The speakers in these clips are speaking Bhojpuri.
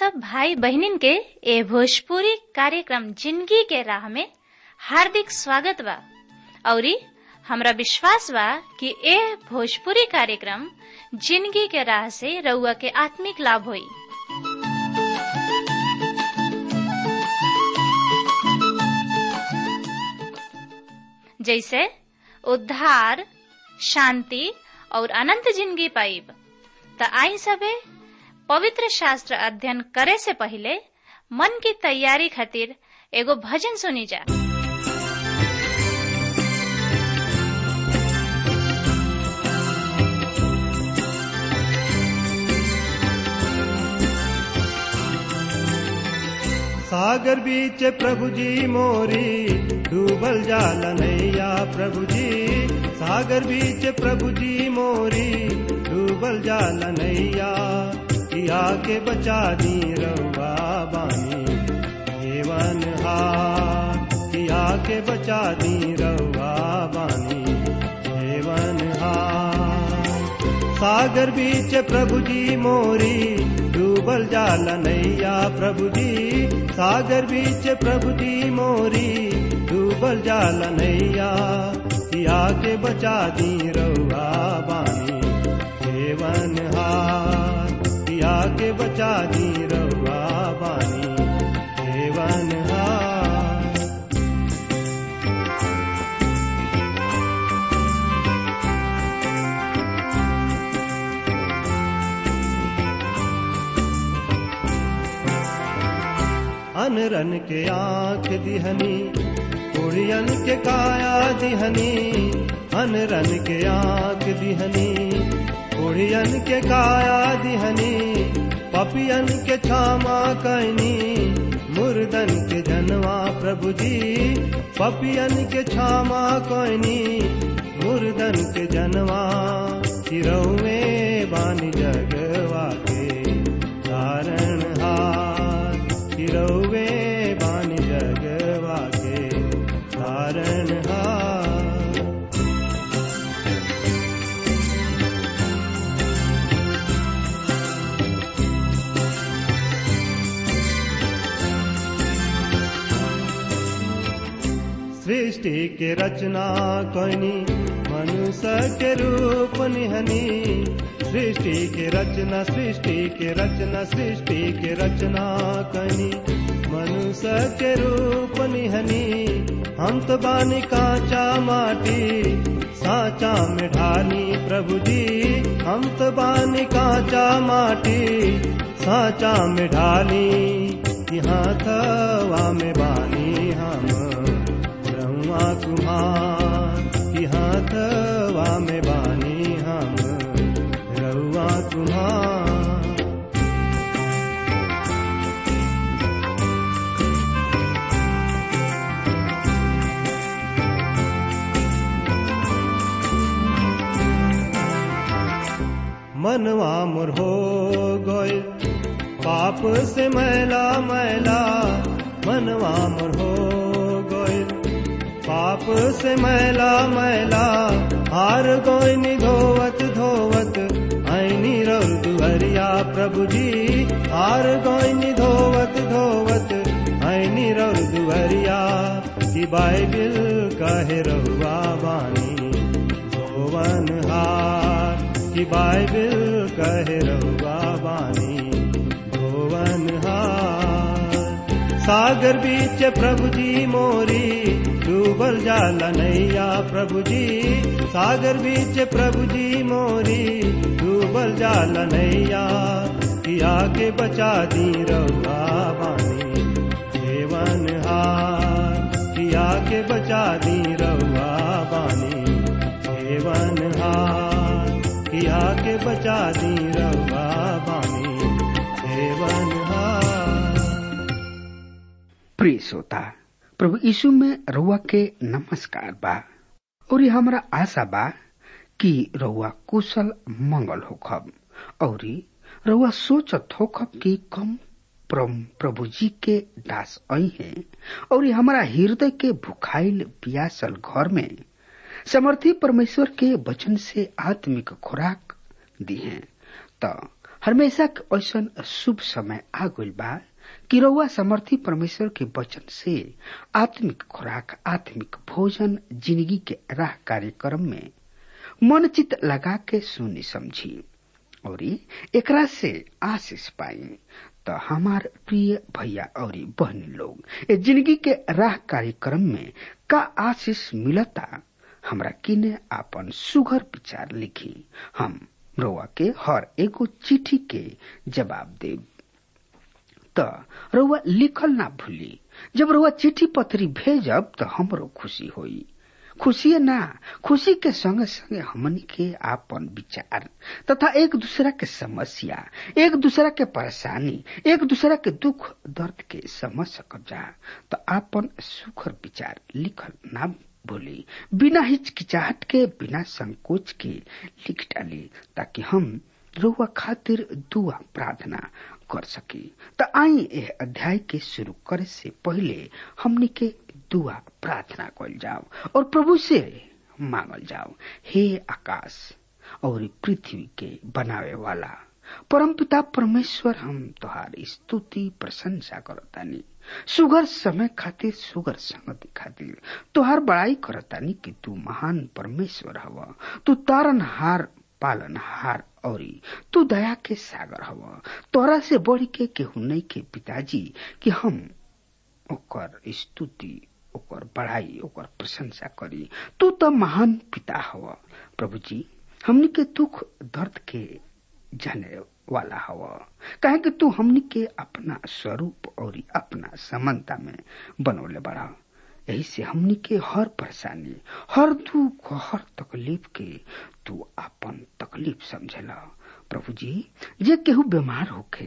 सब भाई बहनिन के ए भोजपुरी कार्यक्रम जिंदगी के राह में हार्दिक स्वागत बा औरी हमरा विश्वास बा कि ए भोजपुरी कार्यक्रम जिंदगी के राह से रउआ के आत्मिक लाभ होई जैसे उद्धार शांति और अनंत जिंदगी पाइब त आई सबे पवित्र शास्त्र अध्ययन करे से पहले मन की तैयारी खातिर एगो भजन सुनी जा सागर बीच प्रभु जी मोरी डूबल जाल नैया प्रभु जी सागर बीच प्रभु जी मोरी डूबल जाल नैया किया के बचा दी रउआ बानी जीवन हार किया के बचा दी रउआ बानी जीवन हार सागर बीच प्रभु जी मोरी डूबल जाल नैया प्रभु जी सागर बीच प्रभु जी मोरी डूबल जाल नैया किया के बचा दी रउआ बानी जीवन हार किया के बचा दी रउआ बानी जीवन हार अनरन के आंख दिहनी कुड़ियन के काया दिहनी अनरन के आंख दिहनी कुड़ियन के काया दिहनी पपियन के छामा कैनी मुर्दन के जनवा प्रभु जी पपियन के छामा कैनी मुर्दन के जनवा चिरौवे बानी जगवा के कारण हार चिरौवे बानी जगवा के कारण हार सृष्टि के रचना कनी मनुष्य के रूप निहनी सृष्टि के रचना सृष्टि के रचना सृष्टि के रचना कनी मनुष्य के रूप निहनी हम तो बानी कांचा माटी साचा में ढाली प्रभु जी हम तो बानी कांचा माटी साचा में ढाली यहाँ थवा में बानी हम ब्रह्मा कुमार यहाँ थवा में बानी हम रउआ कुमार मनवा मोर हो गए पाप से मैला मैला मनवा मोर हो गए पाप से मैला मैला हार गोइनी धोवत धोवत ऐनी रौर दुहरिया प्रभु जी हार गोइनी धोवत धोवत ऐनी रौर दुहरिया की बाइबिल कहे रहुआ बानी धोवन हार की बाइबिल कहे रहुआ बानी धोवन हार सागर बीच प्रभु जी मोरी डूबल जाल नैया प्रभु जी सागर बीच प्रभु जी मोरी डूबल जाल नैया किया के बचा दी रउआ बानी जीवन हार किया के बचा दी रउआ बानी जीवन हार किया के बचा दी रउआ बानी जीवन हार प्रिय श्रोता प्रभु यीशु में रउआ के नमस्कार बा और हमरा आशा बा कि रउआ कुशल मंगल होखब और रउआ सोचत होखब कि कम परम प्रभु जी के दास आई हैं और हमारा हृदय के भुखाइल पियासल घर में समर्थी परमेश्वर के वचन से आत्मिक खुराक दी हैं त हमेशा के ऐसा शुभ समय आ गइल बा कि रउआ समर्थी परमेश्वर के वचन से आत्मिक खुराक आत्मिक भोजन जिंदगी के राह कार्यक्रम में मन चित लगा के सुनी समझी और एकरा से आशीष पाई तो हमार प्रिय भैया और बहनी लोग ये जिंदगी के राह कार्यक्रम में का आशीष मिलता हमरा किने आपन सुघर विचार लिखी हम रउआ के हर एगो चिट्ठी के जवाब देब त रउआ लिखल ना भूली जब रउआ चिट्ठी पत्री भेजब त हमरो खुशी होई खुशी ना खुशी के संगे संगे हमनी के आपन विचार तथा एक दूसरा के समस्या एक दूसरा के परेशानी एक दूसरा के दुख दर्द के समझ सकब जा तो आपन सुखर विचार लिखल ना भूली बिना हिचकिचाहट के बिना संकोच के लिख डाली ताकि हम रुआ खातिर दुआ प्रार्थना कर सकी त आई एह अध्याय के शुरू करे से पहले हमनी के दुआ प्रार्थना कल जाओ और प्रभु से मांगल जाओ हे आकाश और पृथ्वी के बनावे वाला परम पिता परमेश्वर हम तोहार स्तुति प्रशंसा करतानी सुगर समय खातिर सुगर संगति खातिर तोहार बड़ाई करतानी कि तू महान परमेश्वर हव तू तारनहार पालनहार और तू दया के सागर हव तोरा से बढ़ के केहू नहीं के पिताजी कि हम ओकर स्तुति ओकर बड़ाई ओकर प्रशंसा करी तू तो महान पिता हव प्रभु जी हमनी के दुख दर्द के जाने वाला हव कहे कि तू हमनी के अपना स्वरूप और अपना समानता में बनौले बड़ा यही से हमनी के हर परेशानी हर दुख हर तकलीफ के तू अपन तकलीफ समझेला प्रभु जी जे केहू बीमार होखे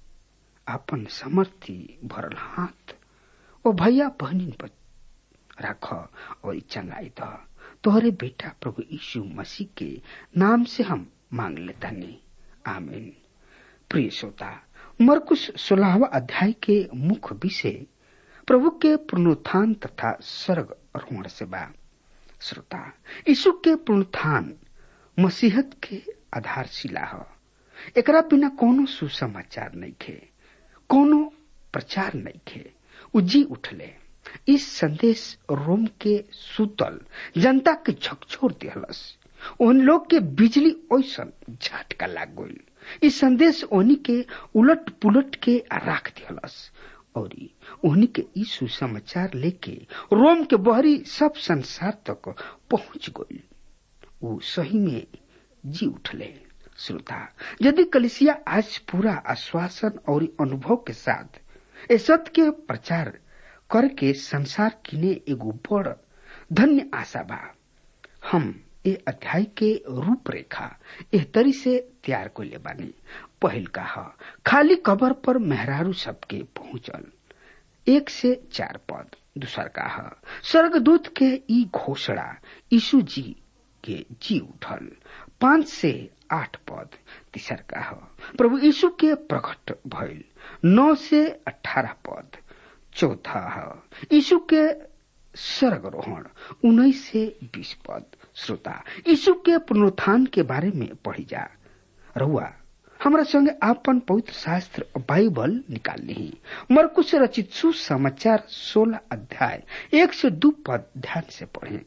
अपन समर्थी भरल हाथ ओ भैया बहनी पर राख और चंगाई द तोहरे बेटा प्रभु यीशु मसीह के नाम से हम मांग लेता नहीं आमीन प्रिय श्रोता मरकुश सोलहवा अध्याय के मुख्य विषय प्रभु के पुनरुत्थान तथा स्वर्ग रोहण से बा श्रोता यीशु के पुनरुत्थान मसीहत के आधारशिला ह एकरा बिना कोनो सुसमाचार नहीं खे कोनो प्रचार नहीं खे उजी उठले इस संदेश रोम के सुतल जनता के झकझोर दिहलस उन लोग के बिजली ओसन झटका लाग गई इस संदेश ओनी के उलट पुलट के राख दिहलस और उन्हीं के ई सुसमाचार लेके रोम के बहरी सब संसार तक पहुंच गई वो सही में जी उठले श्रोता यदि कलिसिया आज पूरा आश्वासन और अनुभव के साथ ए सत्य के प्रचार करके संसार किने एगो बड़ धन्य आशा बा हम ए अध्याय के रूपरेखा एह तरी से तैयार कोले बानी पहिल का ह खाली कबर पर मेहरारू सबके पहुंचल एक से चार पद दूसर का ह स्वर्गदूत के ई घोषणा यीशु जी के जी उठल पांच से आठ पद तीसर का ह प्रभु यीशु के प्रकट भइल नौ से अठारह पद चौथा ह यीशु के स्वर्गरोहण उन्नीस से बीस पद श्रोता यीशु के पुनरुत्थान के बारे में पढ़ी जा रहुआ हमरा संगे आपन पवित्र शास्त्र बाइबल निकाल ली मरकुश रचित सुसमाचार सोलह अध्याय एक से दो पद ध्यान से पढ़े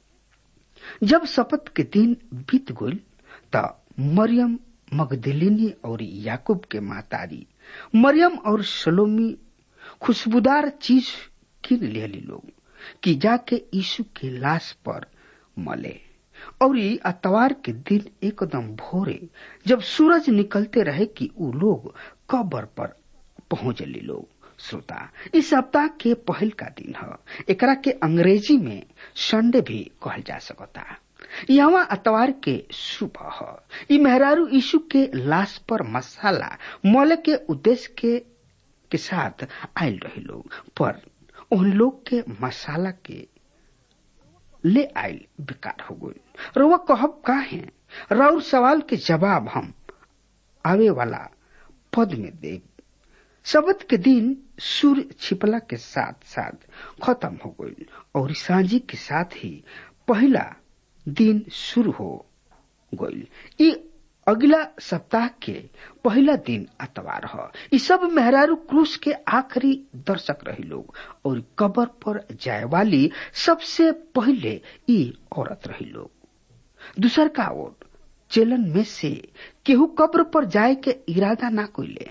जब शपथ के दिन बीत गई त मरियम मगदलिनी और याकूब के मातारी मरियम और सलोमी खुशबूदार चीज किन लेली लोग कि जाके यीशु के लाश पर मले और अतवार के दिन एकदम भोरे जब सूरज निकलते रहे कि उ लोग कबर पर पहुंचली लोग श्रोता इस सप्ताह के पहल का दिन है एकरा के अंग्रेजी में संडे भी कहल जा सकता यहाँ अतवार के सुबह है ई मेहरारू यीशु के लाश पर मसाला मले के उद्देश्य के के साथ आयल रहे लोग पर उन लोग के मसाला के ले आयल बेकार हो गई रउआ कहब का है राउर सवाल के जवाब हम आवे वाला पद में दे शबद के दिन सूर्य छिपला के साथ साथ खत्म हो गई और सांझी के साथ ही पहला दिन शुरू हो गई ई अगला सप्ताह के पहला दिन अतवार ह ई सब मेहरारू क्रूस के आखिरी दर्शक रही लोग और कबर पर जाए वाली सबसे पहले ई औरत रही लोग दूसर का ओर चेलन में से केहू कब्र पर जाए के इरादा ना कोइले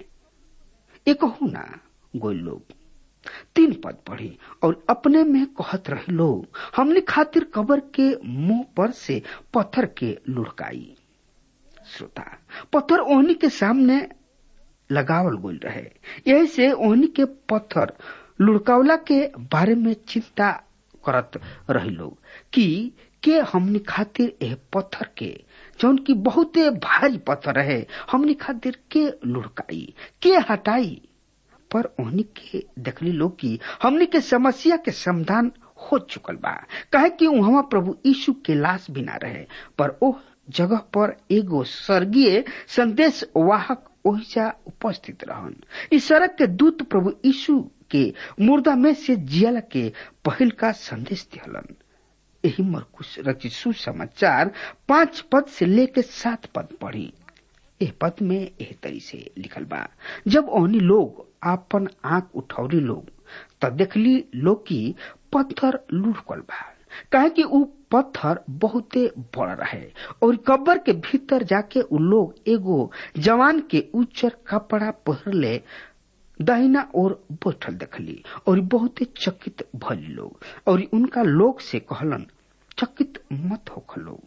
एक ना गोल लोग तीन पद पढ़ी और अपने में कहत रहे लोग हमने खातिर कबर के मुंह पर से पत्थर के लुढ़काई श्रोता पत्थर ओहनी के सामने लगावल गोल रहे यही से ओहनी के पत्थर लुढ़कावला के बारे में चिंता करत रही लोग कि के हमनी खातिर एह पत्थर के जौन की बहुते भारी पत्थर रहे हमनी खातिर के लुढ़काई के हटाई पर ओहनी के देखली लोग की हमनी के समस्या के समाधान हो चुकल बा कहे कि वहां प्रभु यीशु के लाश भी ना रहे पर ओह जगह पर एगो स्वर्गीय संदेश वाहक ओहिजा उपस्थित रहन इस सड़क के दूत प्रभु यीशु के मुर्दा में से जियल के पहल का संदेश दिहलन यही मरकुश रचित सुसमाचार पांच पद से लेके सात पद पढ़ी एह पद में एह तरी से लिखल बा जब ओहनी लोग आपन आंख उठौरी लोग त देखली लोग की पत्थर लुढ़कल बा काहे कि ऊ पत्थर बहुते बड़ रहे और कब्र के भीतर जाके उ लोग एगो जवान के उच्चर कपड़ा पहरले दाहिना ओर बैठल देखली और बहुते चकित भली लोग और उनका लोग से कहलन चकित मत होख लोग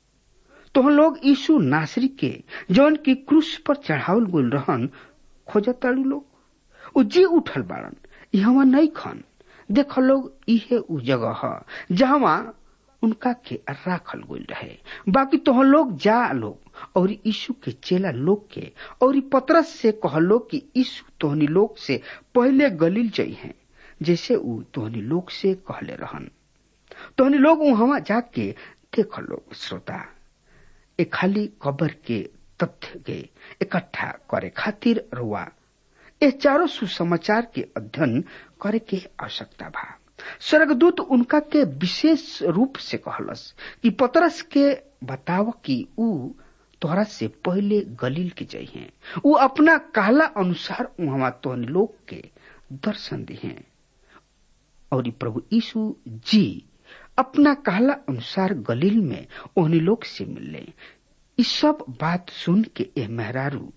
तो लोग यीशु नासरी के जौन की क्रूस पर चढ़ावल गोल रहन खोजताड़ू लोग उ जी उठल बाड़न यहाँ नहीं खन देख लोग इहे उ जगह ह जहाँ उनका के राखल गोल रहे बाकी तो लोग जा लोग और यीशु के चेला लोग के और पतरस से कह लोग कि यीशु तोहनी लोग से पहले गलील जई हैं जैसे उ तोहनी लोग से कहले रहन तोहनी लोग वहां जाके देख लोग श्रोता ए खाली कबर के तथ्य के इकट्ठा करे खातिर रुआ ए चारों सुसमाचार के अध्ययन करे के आवश्यकता बा स्वर्गदूत उनका के विशेष रूप से कहलस कि पतरस के बताव कि ऊ तोहरा से पहले गलील के जइहे ऊ अपना कहला अनुसार वहां तोहन लोग के दर्शन दिहे और प्रभु यीशु जी अपना कहला अनुसार गलील में ओहनी लोग से मिलले इस सब बात सुन के ए मेहरारू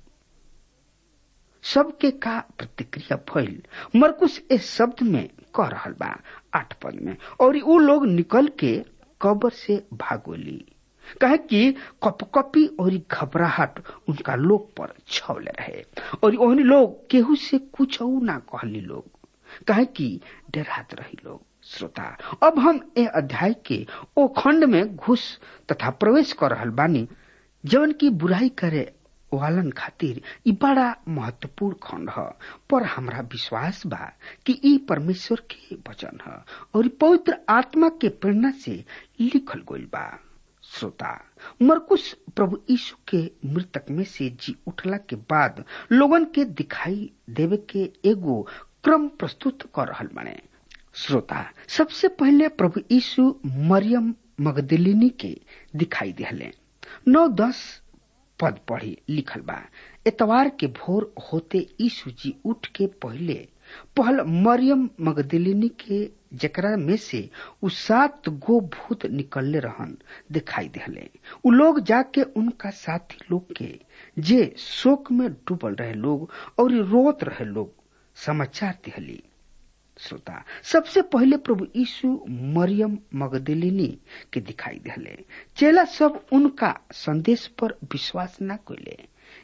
सबके का प्रतिक्रिया भइल मरकुश इस शब्द में कह रहल बा आठ पद में और उ लोग निकल के कब्र से भागोली कहे कि कपकपी और घबराहट उनका लोग पर छवले रहे और ओहनी लोग केहू से कुछ ना कहली लोग कहे कि डरात रही लोग श्रोता अब हम ए अध्याय के ओ खंड में घुस तथा प्रवेश कर रहल बानी जवन की बुराई करे वालन खातिर ई बड़ा महत्वपूर्ण खंड ह पर हमरा विश्वास बा कि ई परमेश्वर के वचन ह और पवित्र आत्मा के प्रेरणा से लिखल गइल बा श्रोता मरकुश प्रभु यीशु के मृतक में से जी उठला के बाद लोगन के दिखाई देवे के एगो क्रम प्रस्तुत कर रहल बने श्रोता सबसे पहले प्रभु यीशु मरियम मगदलिनी के दिखाई दिहले नौ दस पद पढ़ी लिखल बा एतवार के भोर होते यीशु जी उठ के पहले पहल मरियम मगदलिनी के जकरा में से उ सात गो भूत निकलले रहन दिखाई दिहले उ लोग जाके उनका साथी लोग के जे शोक में डूबल रहे लोग और रोत रहे लोग समाचार दिहली श्रोता सबसे पहले प्रभु यीशु मरियम मगदलिनी के दिखाई दिले चेला सब उनका संदेश पर विश्वास न कैले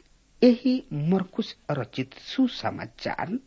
यही मरकुश रचित सुसमाचार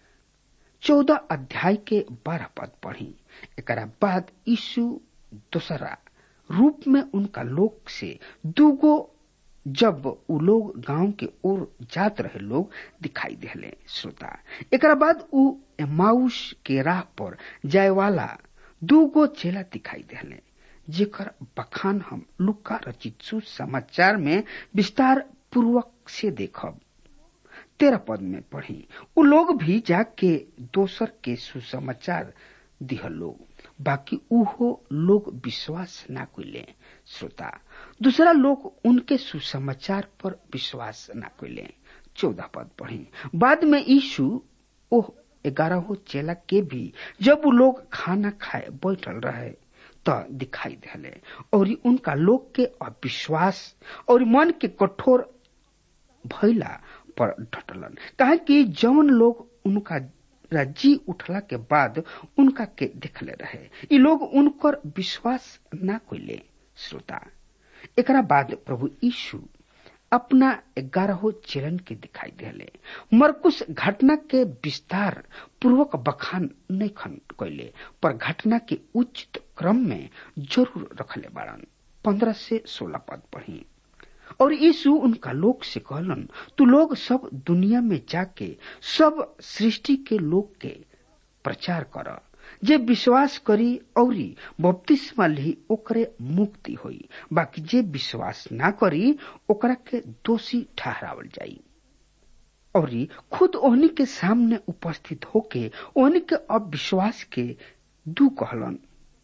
चौदह अध्याय के बारह पद पढ़ी एक बाद यीशु दूसरा रूप में उनका लोक से दूगो जब उ लोग गांव के ओर जात रहे लोग दिखाई दिले श्रोता एक बाद उ एमाउस के राह पर जाए वाला दूगो चेला दिखाई दिले जेकर बखान हम लुका रचित सुसमाचार में विस्तार पूर्वक से देखब तेरह पद में पढ़ी उ लोग भी जाके दोसर के सुसमाचार दिहल लोग बाकी उहो लोग विश्वास ना कैले श्रोता दूसरा लोग उनके सुसमाचार पर विश्वास ना कैले चौदह पद पढ़ी बाद में यीशु ओह ग्यारह चेला के भी जब वो लोग खाना खाए बैठल रहे तो दिखाई दिले और उनका लोग के अविश्वास और मन के कठोर भैला पर डटलन कहा कि जौन लोग उनका जी उठला के बाद उनका के देखले रहे ये लोग उनकर विश्वास ना कोइले श्रोता एकरा बाद प्रभु यीशु अपना ग्यारह चलन के दिखाई दिले मरकुश घटना के विस्तार पूर्वक बखान नहीं खन कैले पर घटना के उचित क्रम में जरूर रखले बाड़न पंद्रह से सोलह पद पढ़ी और यीशु उनका लोग से कहलन तू लोग सब दुनिया में जाके सब सृष्टि के लोग के प्रचार कर जे विश्वास करी औरी बपतिस्मा ली ओकरे मुक्ति होई बाकी जे विश्वास ना करी ओकरा के दोषी ठहरावल जाई और खुद ओहनी के सामने उपस्थित होके ओहनी के अविश्वास के दू कहलन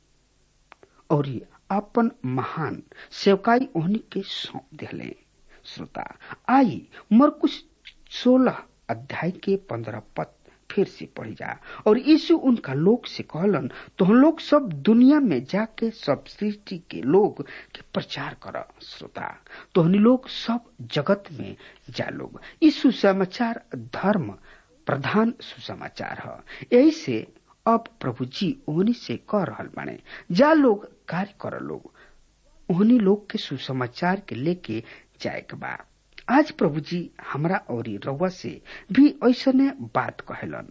और अपन महान सेवकाई ओहनी के सौंप दिले श्रोता आई मरकुश सोलह अध्याय के पंद्रह पद फिर से पढ़ी जा और यीशु उनका लोग से कहलन तो हम लोग सब दुनिया में जाके सब सृष्टि के लोग के प्रचार कर श्रोता तो हम लोग सब जगत में जा लोग यीशु समाचार धर्म प्रधान सुसमाचार है यही से अब प्रभु जी ओहनी से कह रहा बाने जा लोग कार्य कर लोग ओहनी लोग के सुसमाचार के लेके जाए के बा आज प्रभु जी हमरा और रउआ से भी ऐसने बात कहलन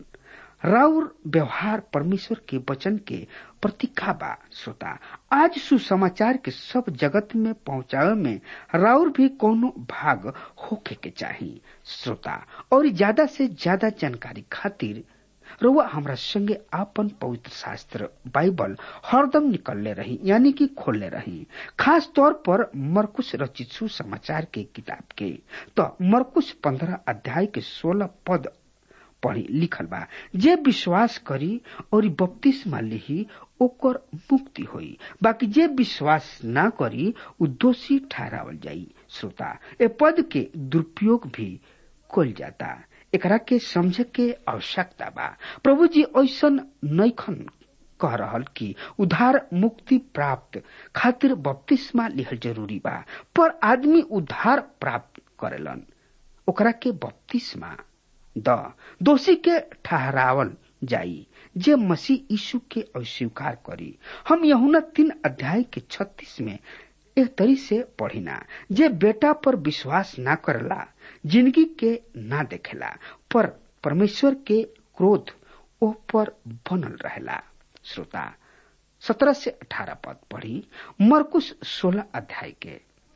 राउर व्यवहार परमेश्वर के वचन के प्रतीका बा श्रोता आज सुसमाचार के सब जगत में पहुंचावे में राउर भी कोनो भाग होके के चाहिए श्रोता और ज्यादा से ज्यादा जानकारी खातिर रउआ हमरा संगे आपन पवित्र शास्त्र बाइबल हरदम निकलले रही यानी कि खोलले रही खास तौर पर मरकुश रचित सुसमाचार के किताब के तो मरकुश पंद्रह अध्याय के सोलह पद पढ़ी लिखल बा जे विश्वास करी और बपतिस्मा लिही ओकर मुक्ति होई बाकी जे विश्वास ना करी उ दोषी ठहरावल जाई श्रोता ए पद के दुरुपयोग भी कल जाता एकरा के समझे के आवश्यकता बा प्रभु जी ऐसन नैखन कह रहल कि उधार मुक्ति प्राप्त खातिर बपतिस्मा लिहल जरूरी बा पर आदमी उधार प्राप्त करेलन ओकरा के बपतिस्मा द दोषी के ठहरावल जाई जे मसीह यीशु के अस्वीकार करी हम यहुना तीन अध्याय के छत्तीस में एक तरी से पढ़िना जे बेटा पर विश्वास ना करला जिंदगी के ना देखेला पर परमेश्वर के क्रोध ओ पर बनल रहेला श्रोता सत्रह से अठारह पद पढ़ी मरकुश सोलह अध्याय के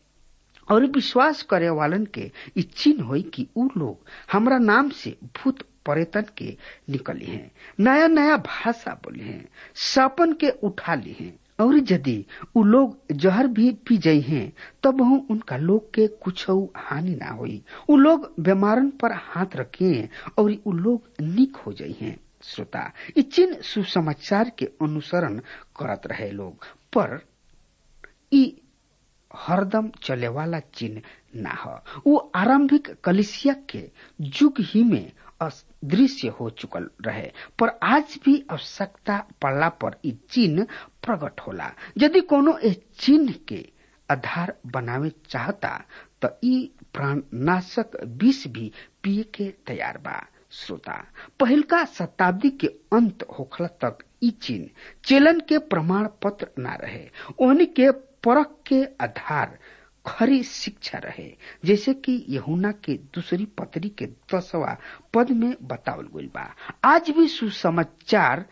और विश्वास करे वालन के ई चिन्ह होई कि उ लोग हमरा नाम से भूत पर्यटन के निकली हैं नया नया भाषा बोले हैं सपन के उठा ली हैं और यदि उ लोग जहर भी पी जाइ हैं तब हम उनका लोग के कुछ हानि ना होई उ लोग बीमारन पर हाथ रखे और उ लोग निक हो जाइ हैं श्रोता ई चिन्ह सुसमाचार के अनुसरण करत रहे लोग पर ई हरदम चले वाला चिन्ह ना हो वो आरंभिक कलिसिया के युग ही में अदृश्य हो चुकल रहे पर आज भी आवश्यकता पड़ला पर ई चिन्ह प्रकट होला यदि कोनो इस चिन्ह के आधार बनावे चाहता तो ई प्राणनाशक विष भी पिए के तैयार बा श्रोता पहिलका शताब्दी के अंत होखला तक ई चिन्ह चेलन के प्रमाण पत्र न रहे ओहनी के परख के आधार खरी शिक्षा रहे जैसे कि यहुना के दूसरी पत्री के दसवा पद में बतावल गई बा आज भी सुसमाचार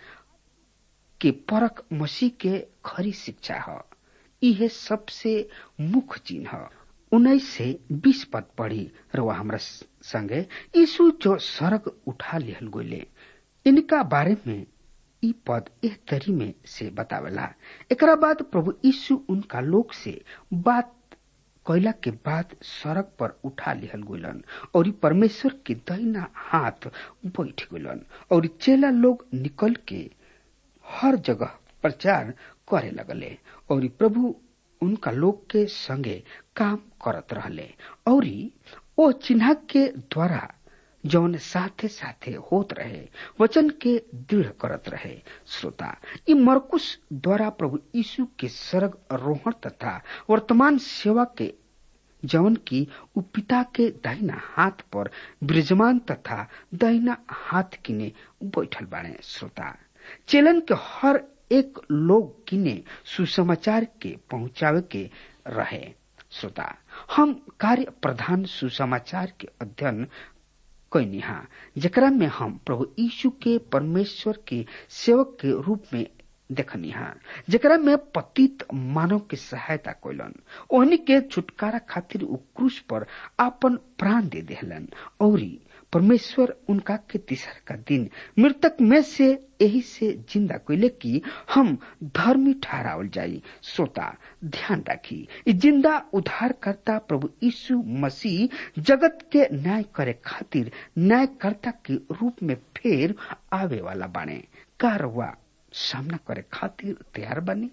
के परख मसीह के खरी शिक्षा है यह सबसे मुख्य चिन्ह है उन्नीस से बीस पद पढ़ी रवा हमरा संगे यीशु जो सड़क उठा लिहल गोले इनका बारे में ई पद एह तरी में से बतावेला एकरा बाद प्रभु यीशु उनका लोग से बात कैला के बाद सड़क पर उठा लिहल गुलन और परमेश्वर के दहिना हाथ बैठ गुलन और चेला लोग निकल के हर जगह प्रचार करे लगले और प्रभु उनका लोग के संगे काम करत रहले और ओ चिन्ह के द्वारा जौन साथे साथे होत रहे वचन के दृढ़ करत रहे श्रोता ई मरकुश द्वारा प्रभु यीशु के सर्ग रोहण तथा वर्तमान सेवा के जौन की उ पिता के दाहिना हाथ पर विराजमान तथा दाहिना हाथ किने बैठल बाड़े श्रोता चेलन के हर एक लोग किने सुसमाचार के पहुंचावे के रहे श्रोता हम कार्य प्रधान सुसमाचार के अध्ययन कैनिहा जेकरा में हम प्रभु यीशु के परमेश्वर के सेवक के रूप में देखनिहा जेकरा में पतित मानव के सहायता कैलन ओहनी के छुटकारा खातिर उ क्रूस पर आपन प्राण दे देहलन औरी परमेश्वर उनका के तीसर का दिन मृतक में से यही से जिंदा कैले कि हम धर्मी ठहरावल जाई श्रोता ध्यान राखी ई जिंदा उद्धारकर्ता प्रभु यीशु मसीह जगत के न्याय करे खातिर न्यायकर्ता के रूप में फेर आवे वाला बाणे का रउआ सामना करे खातिर तैयार बनी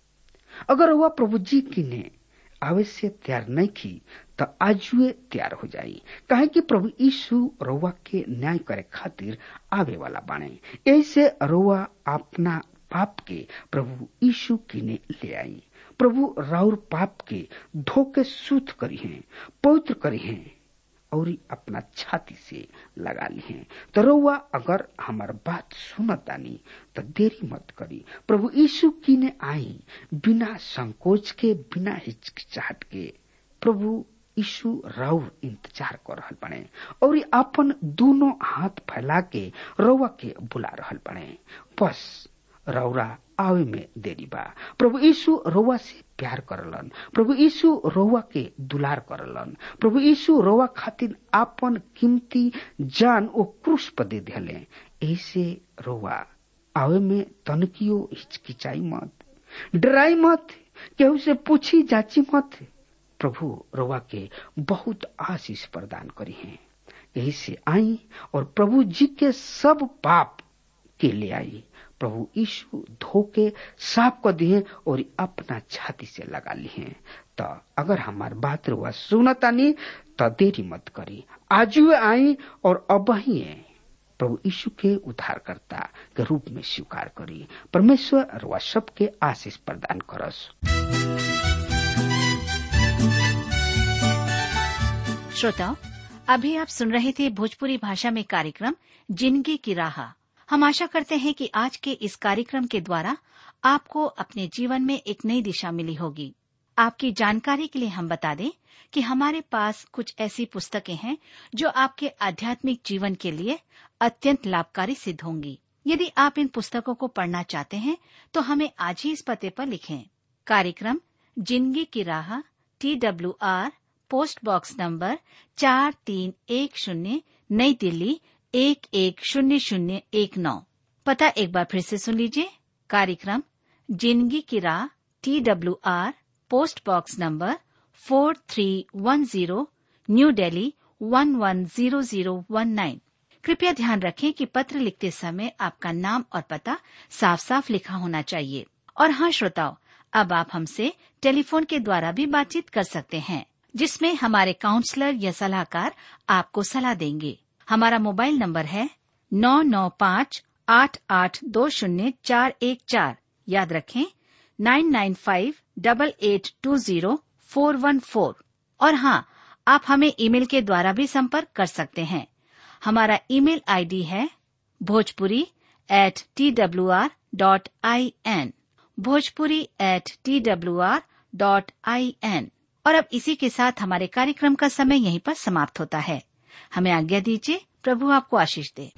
अगर वह प्रभु जी की ने आवे से तैयार नहीं की तो आजुए तैयार हो जाई काहे कि प्रभु यीशु रउआ के न्याय करे खातिर आवे वाला बाणे ऐसे रउआ अपना पाप के प्रभु यीशु की ने ले आई प्रभु राउर पाप के धोके शुद्ध करी हैं पवित्र करी हैं और अपना छाती से लगा ली हैं तो रउआ अगर हमार बात सुनतानी तो देरी मत करी प्रभु यीशु की ने आई बिना संकोच के बिना हिचकिचाहट के प्रभु यीशु राउर इंतजार कर रहल बने और अपन दोनों हाथ फैला के रउआ के बुला रहल बने बस रौरा आवे में देरी बा प्रभु यीशु रउआ से प्यार करलन प्रभु यीशु रउआ के दुलार करलन प्रभु यीशु रउआ खातिर आपन कीमती जान ओ क्रूस पर दे दिले ऐसे रउआ आवे में तनकियो हिचकिचाई मत डराई मत केहू से पूछी जाची मत प्रभु रउआ के बहुत आशीष प्रदान करी हैं यही से आई और प्रभु जी के सब पाप के ले आई प्रभु यीशु धोके साफ कर दिए और अपना छाती से लगा लिए तो अगर हमार बात रुआ सुनतानी तो देरी मत करी आज आई और अब ही प्रभु यीशु के उद्धारकर्ता के रूप में स्वीकार करी परमेश्वर रुआ सबके आशीष प्रदान करस श्रोताओं अभी आप सुन रहे थे भोजपुरी भाषा में कार्यक्रम जिंदगी की राह हम आशा करते हैं कि आज के इस कार्यक्रम के द्वारा आपको अपने जीवन में एक नई दिशा मिली होगी आपकी जानकारी के लिए हम बता दें कि हमारे पास कुछ ऐसी पुस्तकें हैं जो आपके आध्यात्मिक जीवन के लिए अत्यंत लाभकारी सिद्ध होंगी यदि आप इन पुस्तकों को पढ़ना चाहते हैं तो हमें आज ही इस पते पर लिखें कार्यक्रम जिंदगी की राह T W R post box number चार तीन एक शून्य नई दिल्ली एक एक शून्य शून्य एक नौ पता एक बार फिर से सुन लीजिए कार्यक्रम जिंदगी की राह T W R post box number four three one zero new Delhi one one zero zero one nine कृपया ध्यान रखें कि पत्र लिखते समय आपका नाम और पता साफ साफ लिखा होना चाहिए और हाँ श्रोताओं अब आप हमसे टेलीफोन के द्वारा भी बातचीत कर सकते हैं जिसमें हमारे काउंसलर या सलाहकार आपको सलाह देंगे हमारा मोबाइल नंबर है नौ नौ पाँच आठ आठ दो शून्य चार एक चार याद रखें nine nine five double eight two zero four one four और हाँ आप हमें ईमेल के द्वारा भी संपर्क कर सकते हैं हमारा ईमेल आईडी है Bhojpuri at T W R dot I N Bhojpuri at T W R dot I N और अब इसी के साथ हमारे कार्यक्रम का समय यहीं पर समाप्त होता है हमें आज्ञा दीजिए प्रभु आपको आशीष दे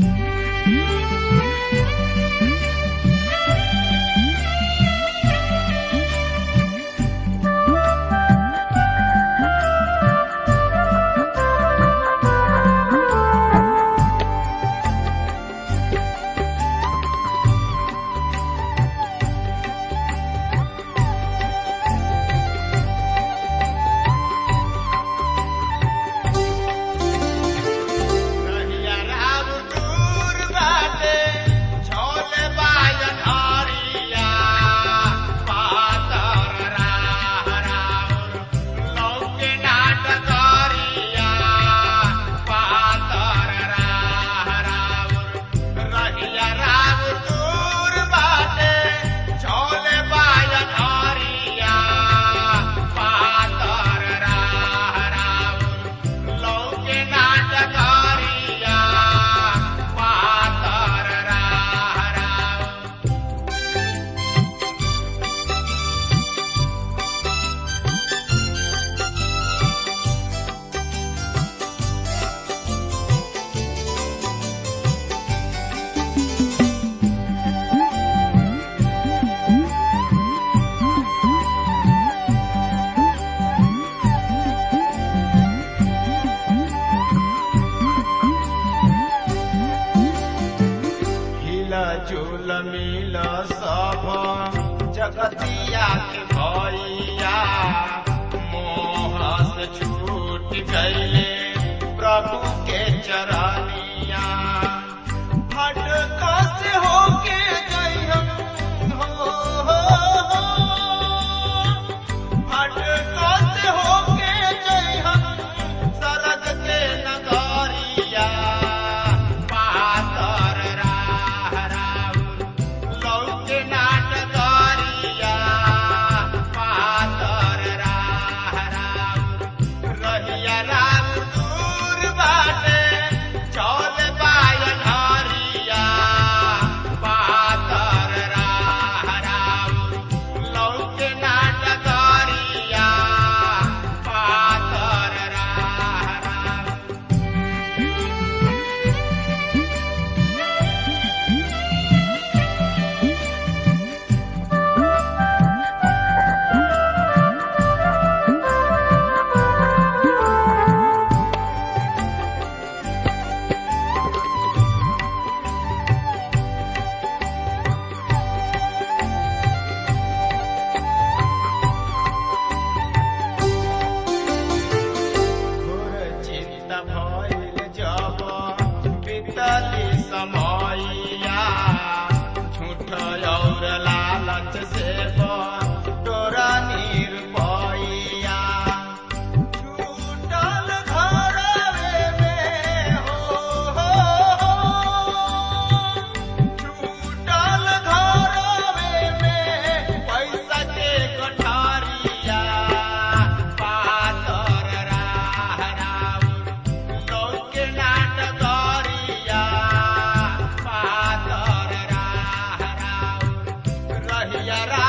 कहिया राम दूत जगतिया के भैया मोह से छूट गईले प्रभु के चरनिया भटका से होके गई हम हो, हो, हो। भटका से होके गई हम सरग के नगरिया पातर राह राउर लौके नाटगरिया पातर राह राउर रहिया राम दूर बाटे चौल बायन हरिया पातर राह राउर लौके नाटगरिया पातर राह राउर घोर चिंता भइल जब बीतली समयया झूठ और लालच से तोरा निरपैया छूटल घरवे में हो, हो, हो। छूटल घरवे में पैसा के गठारिया पातर राह राउर लौके नाटगरिया पातर राह राउर रहिया रा